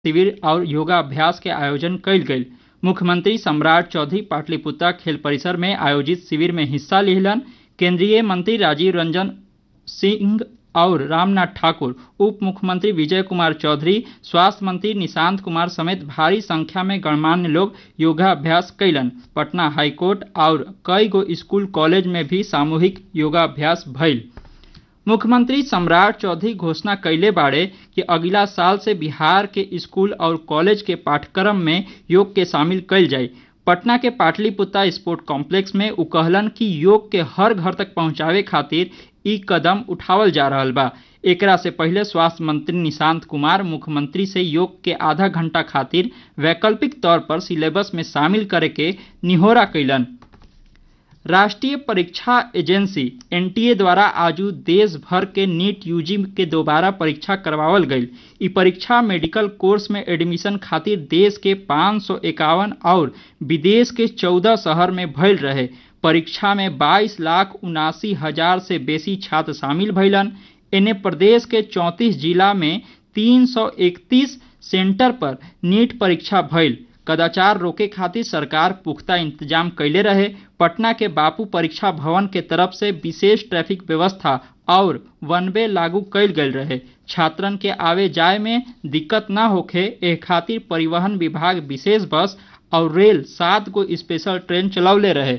शिविर और योगाभ्यास के आयोजन कइल गइल मुख्यमंत्री सम्राट चौधरी पाटलिपुत्रा खेल परिसर में आयोजित शिविर में हिस्सा लिहलन केंद्रीय मंत्री राजीव रंजन सिंह और रामनाथ ठाकुर उप मुख्यमंत्री विजय कुमार चौधरी स्वास्थ्य मंत्री निशांत कुमार समेत भारी संख्या में गणमान्य लोग योगाभ्यास कैलन पटना हाईकोर्ट और कई गो स्कूल कॉलेज में भी सामूहिक योगाभ्यास भइल मुख्यमंत्री सम्राट चौधरी घोषणा कैले बाड़े कि अगला साल से बिहार के स्कूल और कॉलेज के पाठ्यक्रम में योग के शामिल कैल जाए पटना के पाटलिपुत्रा स्पोर्ट कॉम्प्लेक्स में उ कहलन कि योग के हर घर तक पहुंचावे खातिर ई कदम उठावल जा रहल बा एकरा से पहले स्वास्थ्य मंत्री निशांत कुमार मुख्यमंत्री से योग के आधा घंटा खातिर वैकल्पिक तौर पर सिलेबस में शामिल करे के निहोरा कैलन राष्ट्रीय परीक्षा एजेंसी एनटीए द्वारा आजू देश भर के नीट यूजी के दोबारा परीक्षा करवावल गईल ई परीक्षा मेडिकल कोर्स में एडमिशन खातिर देश के पाँच सौ इक्यावन और विदेश के चौदह शहर में भइल रहे परीक्षा में 22 लाख उनासी हजार से बेसी छात्र शामिल भइलन एने प्रदेश के 34 जिला में 331 सेंटर पर नीट परीक्षा भइल कदाचार रोके खातिर सरकार पुख्ता इंतजाम कैले रहे पटना के बापू परीक्षा भवन के तरफ से विशेष ट्रैफिक व्यवस्था और वन वे लागू कैल गयल रहे छात्रन के आवे जाए में दिक्कत न होखे एह खातिर परिवहन विभाग विशेष बस और रेल सात गो स्पेशल ट्रेन चलौले रहे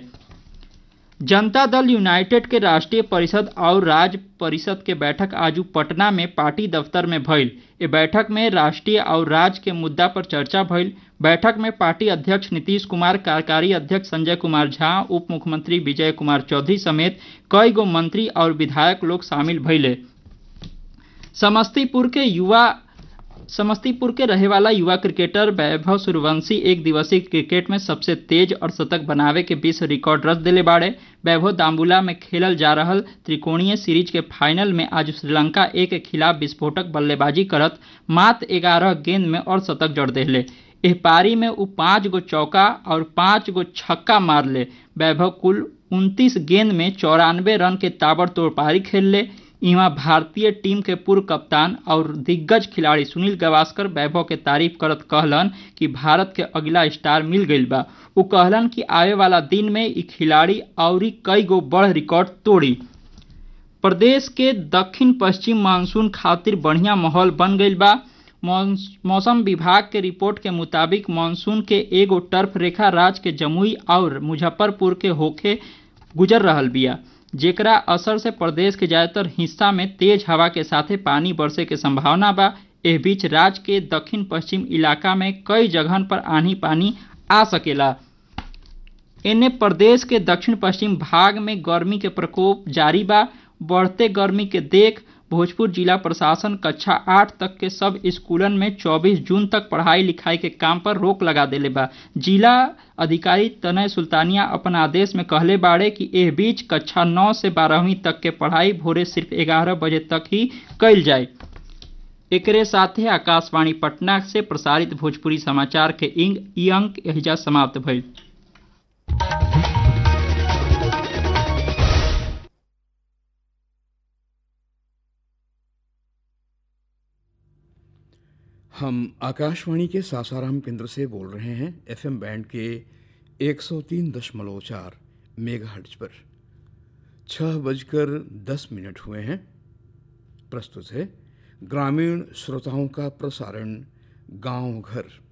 जनता दल यूनाइटेड के राष्ट्रीय परिषद और राज्य परिषद के बैठक आजू पटना में पार्टी दफ्तर में भइल ए बैठक में राष्ट्रीय और राज्य के मुद्दा पर चर्चा भइल बैठक में पार्टी अध्यक्ष नीतीश कुमार कार्यकारी अध्यक्ष संजय कुमार झा उप मुख्यमंत्री विजय कुमार चौधरी समेत कई गो मंत्री और विधायक लोग शामिल भइले समस्तीपुर के युवा समस्तीपुर के रहे वाला युवा क्रिकेटर वैभव सूर्यवंशी एक दिवसीय क्रिकेट में सबसे तेज और शतक बनावे के बीच रिकॉर्ड रच दिले बाड़े वैभव दाम्बुला में खेलल जा रहल त्रिकोणीय सीरीज के फाइनल में आज श्रीलंका ए के खिलाफ विस्फोटक बल्लेबाजी करत मात्र ग्यारह गेंद में और शतक जड़ दिले एह पारी में उ पाँच गो चौका और पाँच गो छक्का मार ले वैभव कुल उनतीस गेंद में चौरानवे रन के ताबड़तोड़ पारी खेल ले इहाँ भारतीय टीम के पूर्व कप्तान और दिग्गज खिलाड़ी सुनील गावस्कर वैभव के तारीफ करत कहलन कि भारत के अगला स्टार मिल गईल बा उ कहलन कि आवे वाला दिन में ई खिलाड़ी और कई गो बड़ रिकॉर्ड तोड़ी प्रदेश के दक्षिण पश्चिम मानसून खातिर बढ़िया माहौल बन गईल बा मौसम विभाग के रिपोर्ट के मुताबिक मानसून के एगो टर्फ रेखा राज्य के जमुई और मुजफ्फरपुर के होखे गुजर रहल बिया जेकरा असर से प्रदेश के ज्यादातर हिस्सा में तेज हवा के साथे पानी बरसे के संभावना बा एह बीच राज्य के दक्षिण पश्चिम इलाका में कई जगहन पर आंधी पानी आ सकेला एने प्रदेश के दक्षिण पश्चिम भाग में गर्मी के प्रकोप जारी बा बढ़ते गर्मी के देख भोजपुर जिला प्रशासन कक्षा आठ तक के सब स्कूलन में 24 जून तक पढ़ाई लिखाई के काम पर रोक लगा देले बा जिला अधिकारी तनय सुल्तानिया अपन आदेश में कहले बाड़े कि एह बीच कक्षा नौ से बारहवीं तक के पढ़ाई भोरे सिर्फ ग्यारह बजे तक ही कैल जाए एकरे साथे आकाशवाणी पटना से प्रसारित भोजपुरी समाचार के इंग ई अंक एहिजा समाप्त भइल हम आकाशवाणी के सासाराम केंद्र से बोल रहे हैं एफएम बैंड के 103.4 मेगाहर्ट्ज पर छह बजकर दस मिनट हुए हैं प्रस्तुत है ग्रामीण श्रोताओं का प्रसारण गांव घर